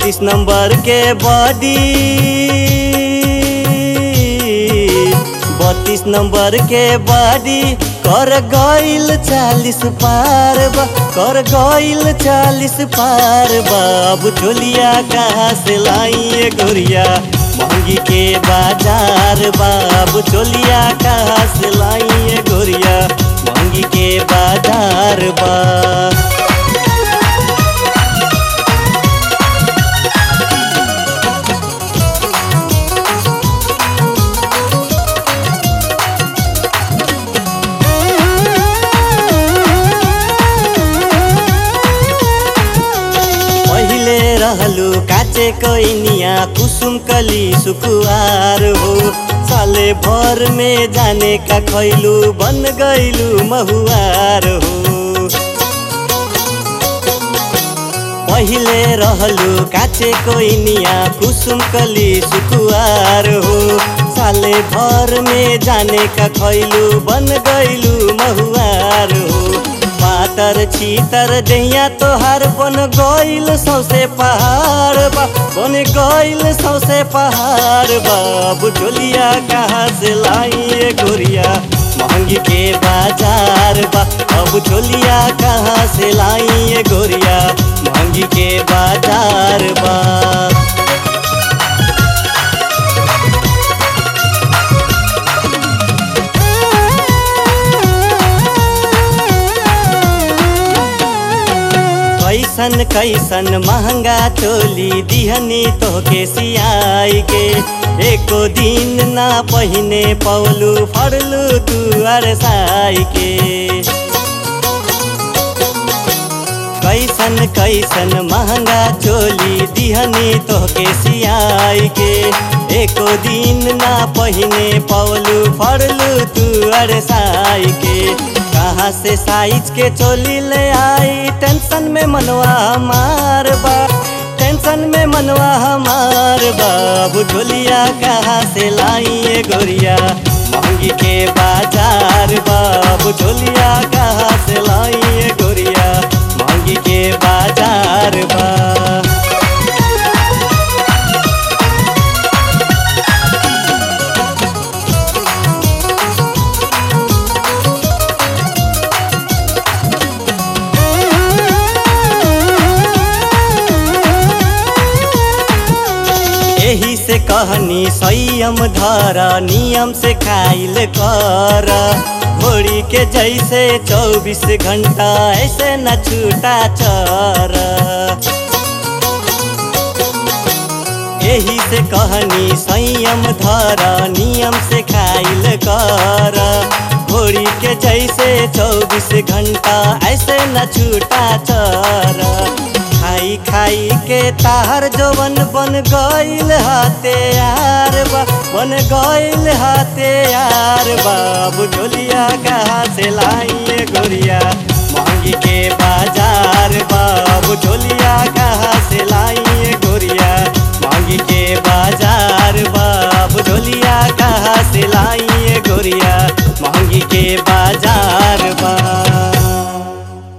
बत्तीस नंबर के बॉडी बत्तीस नंबर के बॉडी कर गईल चालीस पार बा कर गईल चालीस पार बाबू चोलिया कहाँ से लाई गोरिया महंगी के बाजार बाबू चोलिया कहाँ से लाई गोरिया महंगी के बाजार बा पहिले रहलु काचे कैनिया कुसुम कली सुकुआर हो साले भर में जाने का खैलु बन गईलु महुआर हो पहिले रहलु काचे कोइनिया कुसुम कली सुकुआर हो साले भर में जाने का खैलु बन गईलु महुआर हो पातर छीतर जहिया तोहार बन गईल सौसे पहाड़ बा बन गईल सौसे पहाड़ बाबू चोलिया कहाँ से लाई गोरिया महंगी के बाजार बा अब चोलिया कहाँ से लाई गोरिया महंगी के बाजार बा कैसन कैसन महंगा चोली दिहनी तोहके सियाई के एको दिन ना पहिने पौलू फड़लू तू अरसाई के कैसन कैसन महंगा चोली दिहनी तोहके सियाई के एको दिन ना पहिने पौलू फड़लू तू अरसाई के कहाँ से साइज के चोली ले आई टेंशन में मनवा हमार बा टेंशन में मनवा हमार बाबू चोलिया कहाँ से लाई गोरिया महंगी के बाजार बाबू चोलिया कहाँ से लाई गोरिया महंगी के बाजार बा यही से कहनी संयम धर नियम से खाइल कर घोड़ी के जैसे चौबीस घंटा ऐसे न छूटा चर यही से कहनी संयम धर नियम से खाइल कर घोड़ी के जैसे चौबीस घंटा ऐसे न छूटा चर खाई खाई के तार जवन बन गईल हाथे यार बा बन गईल हाथे यार बाबू ढोलिया कहाँ से लाई गोरिया महंगी के बाजार बाबू ढोलिया कहाँ से लाई गोरिया महंगी के बाजार बाबू ढोलिया कहाँ से लाई गोरिया महंगी के बाजार